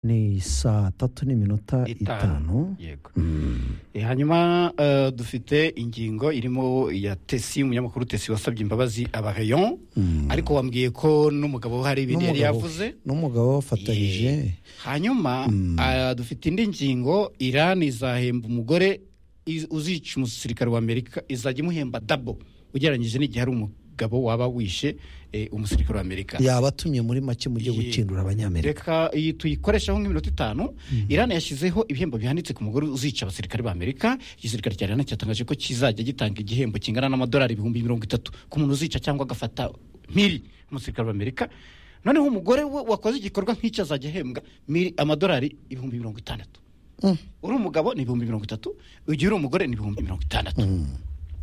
ni saa tatu n'iminota itanu yego Mm. Eh, hanyuma eh, dufite ingingo irimo ya tesi umunyamakuru tesi wasabye imbabazi abareyon ariko wambwiye ko n'umugabo we hari ibindi yari N'umugabo we. yavuze n'umugabo wafatanyije Eh, hanyuma ah, dufite indi ngingo irani izahemba umugore iz- uzica umusirikare wa amerika izajya imuhemba dabo ugereranyije n'igihe ari umugabo waba wishe eh, umusirikare wa amerika yabatumye muri make mu gihe Ye- gucindura abanyamerika reka iyi tuyikoresheho nk'iminota itanu irani yashyizeho ibihembo bihanitse ku mugore uzica abasirikare ba amerika igisirikare cya irani cyatangaje ko kizajya gitanga igihembo kingana n'amadolari ibihumbi mirongo itatu ku muntu uzica cyangwa agafata miri umusirikare wa amerika noneho umugore we wakoze igikorwa nk'icyo azajya ahembwa miri amadolari ibihumbi mirongo itandatu Mm. uri umugabo ni ibihumbi mirongo itatu igihe uri umugore ni ibihumbi mirongo itandatu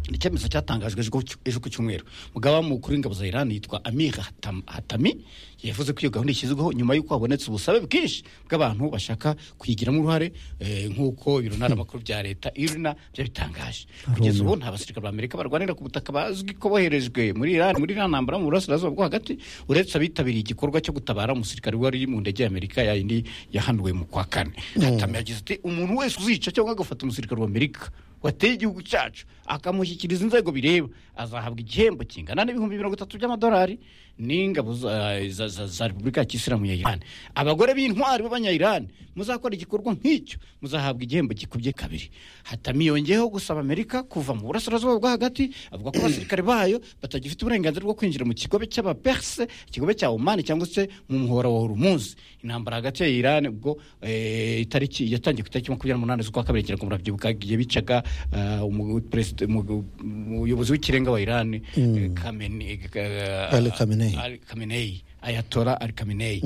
ni icyemezo cyatangajwe ejo ku- ejo ku cyumweru mugaba mukuru w'ingabo za irani yitwa amir Hatam- hatami yavuze ko iyo gahunda ishyizweho nyuma y'uko habonetse ubusabe bwinshi bw'abantu bashaka kuyigiramo uruhare eh, nk'uko ibiro ntaramakuru bya leta irina byabitangaje kugeza ubu nta basirikare ba amerika barwanira ku butaka bazwi ko boherejwe muri irani muri iriya ntambara mu burasirazuba bwo hagati uretse abitabiriye igikorwa cyo gutabara umusirikare wari mu ndege ya amerika ya yindi yahanuwe mu kwa kane hatami yagize ati umuntu wese uzica cyangwa agafata umusirikare wa amerika wateye igihugu cyacu akamushyikiriza inzego bireba azahabwa igihembo kingana n'ibihumbi mirongo itatu by'amadolari n'ingabo za- za- za za repubulika ya kisilamu ya irani abagore b'intwari b'abanyayirani muzakora igikorwa nk'icyo muzahabwa igihembo gikubye kabiri hatami yongeyeho gusaba amerika kuva mu burasirazuba bwo hagati avuga ko abasirikare bayo batagifite uburenganzira bwo kwinjira mu kigobe cy'abaperse ikigobe cya omani cyangwa se mu muhora wa horumuzi intambara hagati ya irani ubwo eh, itariki yatangiye ku itariki makumyabiri n'umunani z'ukwa kabiri kera murabyibuka igihe bicaga ah, umu- perezida- umu- umuyobozi w'ikirenga wa irani eh, Khamenei, eh, Ali Khamenei. Ali Khamenei ayatora Ali Khamenei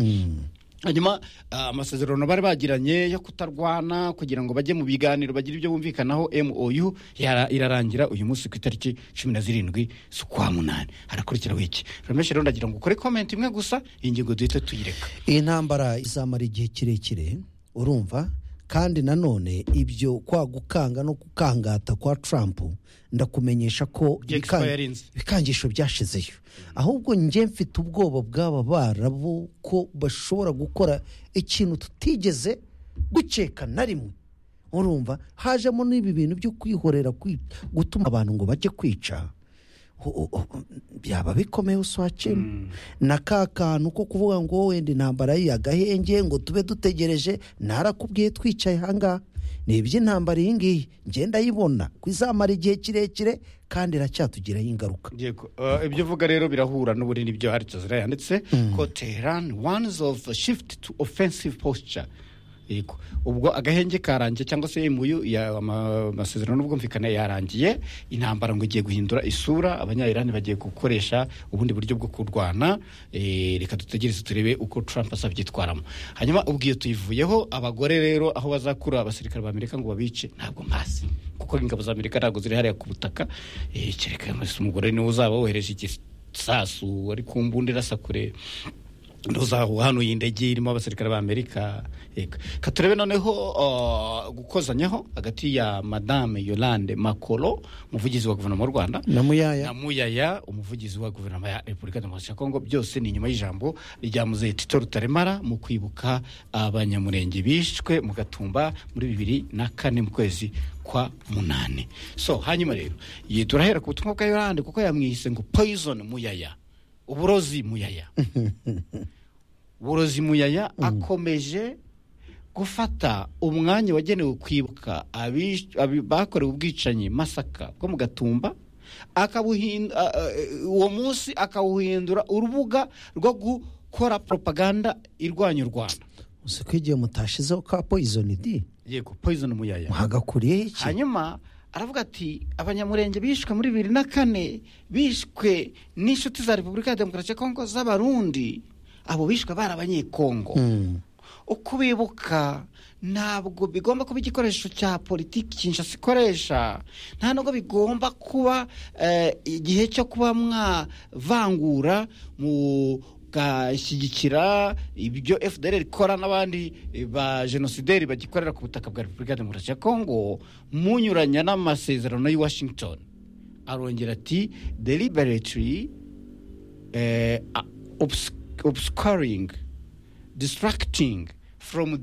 hanyuma ah, amasezerano bari bagiranye yo kutarwana kugira ngo bajye mu biganiro bagire ibyo bumvikanaho mou yara- irarangira uyu munsi ku itariki cumi na zirindwi z'ukwa munani harakurikiraho iki rameshe rero ndagira ngo ukore komenti imwe gusa iyi ngingo duhite tuyireka iyi ntambara izamara igihe kirekire urumva kandi nanone ibyo kwa gukanga no gukangata kwa Trump ndakumenyesha ko ibikan- Expirinze. ibikangisho byashizeyo ahubwo njye mfite ubwoba bw'aba barabu ko bashobora gukora ikintu tutigeze dukeka na rimwe urumva hajemo n'ibi bintu byo kwihorera kwi- gutuma abantu ngo bajye kwica Ho- ho- ho- byaba bikomeye uswakira na ka kantu ko kuvuga ngo wenda intambara y'agahenge ngo tube dutegereje narakubwiye twicaye ahangaha ni iby'intambara iyi ngiyi ngenda yibona ku izamara igihe kirekire kandi iracyatugiraho ingaruka Yego, uh, ibyo uvuga rero birahura n'ubunini byo hari tazira yanditse ko Tehran ones of shift to offensive posture Yego. ubwo agahenge karangiye cyangwa se imuyu ya- ama- amasezerano n'ubwumvikane yarangiye intambara ngo igiye guhindura isura abanyayirani bagiye gukoresha ubundi buryo bwo kurwana Eh, reka dutegereze turebe uko Trump azabyitwaramo hanyuma ubwo iyo tuyivuyeho abagore rero aho bazakura abasirikare ba Amerika ngo babice ntabwo mpazi kuko ingabo za Amerika ntabwo ziri hariya ku butaka Eh, kereka umugore niwe uzaba wohereje igisasu ari ku mbunda irasa kure ntuzahuhanuye indege irimo abasirikare ba amerika Yego. Ka turebe noneho uh, gukozanyaho hagati ya madame yolande makoro umuvugizi wa guverinoma y'u rwanda na muyaya na muyaya umuvugizi wa guverinoma ya repubulika demokarasi ya kongo byose ni inyuma y'ijambo rya muzehe tito rutaremara mu kwibuka abanyamurenge bishwe mu gatumba muri bibiri na kane mu kwezi kwa munani so hanyuma rero ye turahera ku butumwa bwa yorande kuko yamwise ngo poison muyaya uburozi muyaya burozi muyaya akomeje gufata umwanya wagenewe kwibuka abish- abi- bakorewe ubwicanyi masaka bwo mu gatumba akabuhinda a- a- uwo munsi akawuhindura urubuga rwo gukora propaganda irwanya u rwanda uzi ko igihe mutashizeho ka poyizoni di yego poison muyaya muhagakuriyeho iki hanyuma aravuga ati abanyamurenge bishwe muri bibiri na kane bishwe n'inshuti za repubulika ya demokarasi ya kongo z'abarundi abo bishwe bari abanyekongo ukubibuka ntabwo bigomba kuba igikoresho cya politiki kinshasa ikoresha nta nubwo bigomba kuba eh, igihe cyo kuba mwavangura mugashyigikira ibyo fdr ikora n'abandi eh, ba jenosideri bagikorera ku butaka bwa repubulika ya demokarasi ya kongo munyuranya n'amasezerano y'i washington arongera ati deliberately eh, obs- obscuring distracting from the